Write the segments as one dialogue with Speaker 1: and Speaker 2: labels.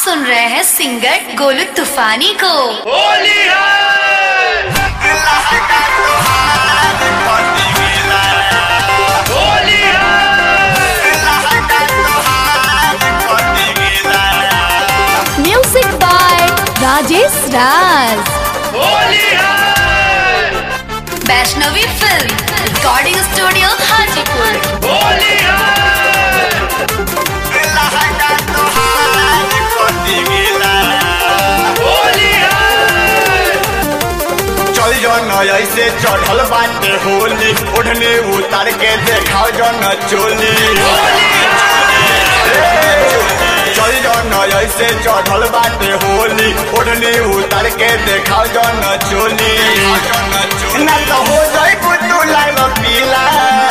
Speaker 1: सुन रहे हैं सिंगर गोलू तूफानी को
Speaker 2: होली है होली है
Speaker 1: म्यूजिक बाय राजेश राज
Speaker 2: होली है
Speaker 1: Vaishnavi film recording studio Hajipur
Speaker 2: Holi है होली है
Speaker 3: चल जन ऐसे चढ़ल बाटे होली ओढ़ने उतार के देखाओ जन चोली चल जन ऐसे चढ़ल बाटे होली ओढ़ने उतार के देखाओ जन चोली ना तो हो जाए तू लाइव पीला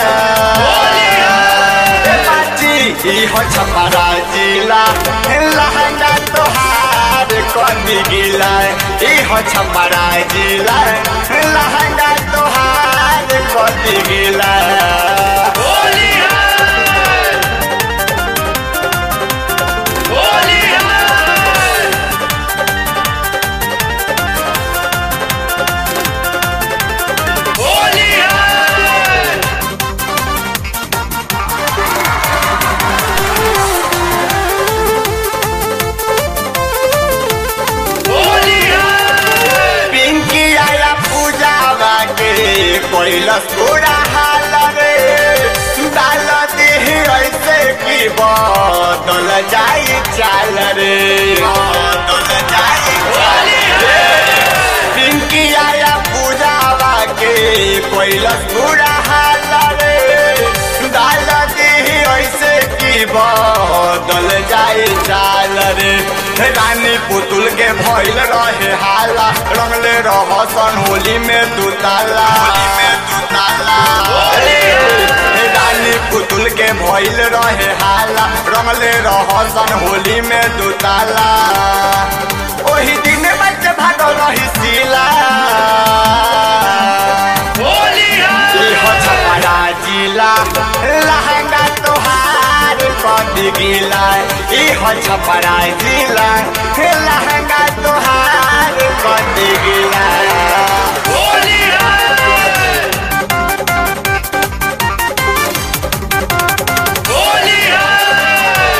Speaker 3: ए बाची ई हो छपरा जिला लहंगा तोहार कदी गिला ई हो छपरा जिला लहंगा तोहार कदी गिला
Speaker 2: होली है होली है होली है होली है
Speaker 3: पिंकी आया पूजा बाके कैलस पूरा हाल रे डाल दे ऐसे की बदल जाई चाल रे बदल जाई चाल रे पिंकी आया पूजा बाके कैलस पूरा हाल रे डाल दे ऐसे की बदल जाई चाल रे रानी पुतुल के भइल रहे हाला रंगले रहसन होली में तू ताला होली में तू ताला रानी पुतुल के भइल रहे हाला रंगले रहसन होली में तू ताला ओही दिन बच्चे भागल रही सीला
Speaker 2: होली है
Speaker 3: इहो छपरा जिला लहंगा तोहार कदी गिला इहो छपरा जिला लहंगा तोहार कदी गिला
Speaker 2: होली है होली है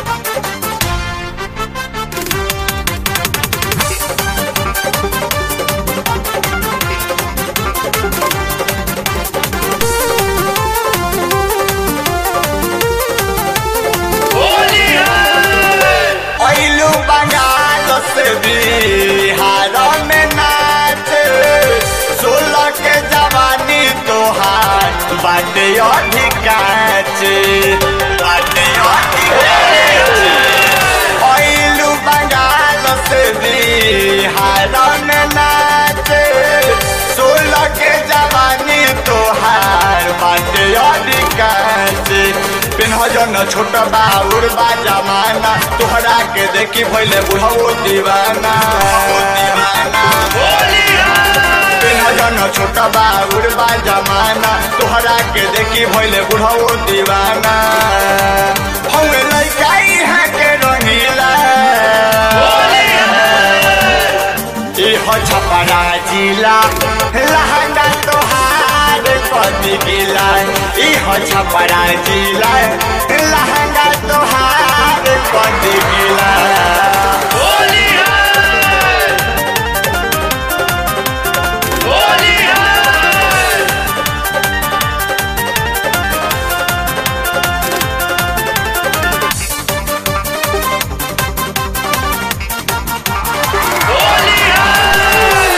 Speaker 2: होली है
Speaker 3: ऐलू बंगाल से बिहार में नाच सोलह के जवानी तोहार बाटे अधिकाच बाटे अधिकाच ऐलू बंगाल से बिहार में नाच सोलह के जवानी तोहार बाटे अधिकाच पिन्ह जन छोट बाउर बा जमाना तोहरा के देखी भइले बुढ़ऊ दीवाना
Speaker 2: होली है
Speaker 3: पिन्ह जन छोट बाउर बा जमाना तोहरा के देखी भइले बुढ़ऊ दीवाना हम लइका इहाँ के रंगीला
Speaker 2: होली
Speaker 3: इहो छपरा जिला लहंगा तोहार कदी गिला इहो छपरा जिला लहंगा तोहार कदी गिला
Speaker 2: होली है होली है होली है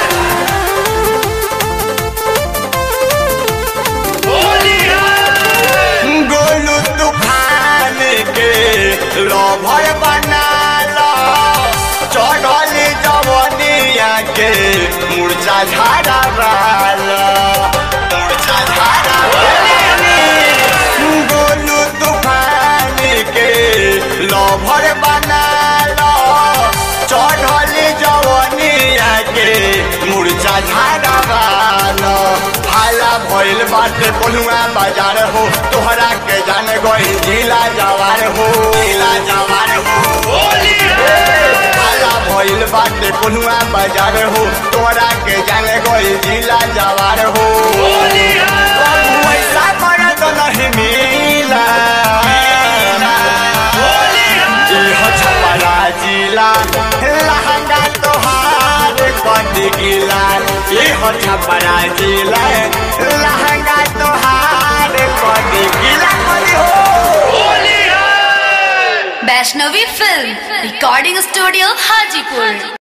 Speaker 2: होली है
Speaker 3: गोलू तूफान के लोभर बनाला चढ़ल जवनिया के मूर्छा झाड़ा वाला मूर्छा झाड़ा गोलू तूफान के लोभर बनाला चढ़ल जवनिया के मूर्छा झाड़ा वाला हाला भइल बाटे कोनुआ बाजार हो तोहरा के जान गई जिला जवार हो जिला जवार हो
Speaker 2: होली है
Speaker 3: सोनुआ बाजार हो तोरा के जाने कोई जिला जवार हो
Speaker 2: होली है
Speaker 3: बाबू ऐसा मरद नहीं मिला
Speaker 2: होली है
Speaker 3: इहो छपरा जिला लहंगा तोहार कद गिला इहो छपरा जिला लहंगा तोहार कद गिला कदी हो
Speaker 2: होली है
Speaker 1: Vaishnavi film recording studio Hajipur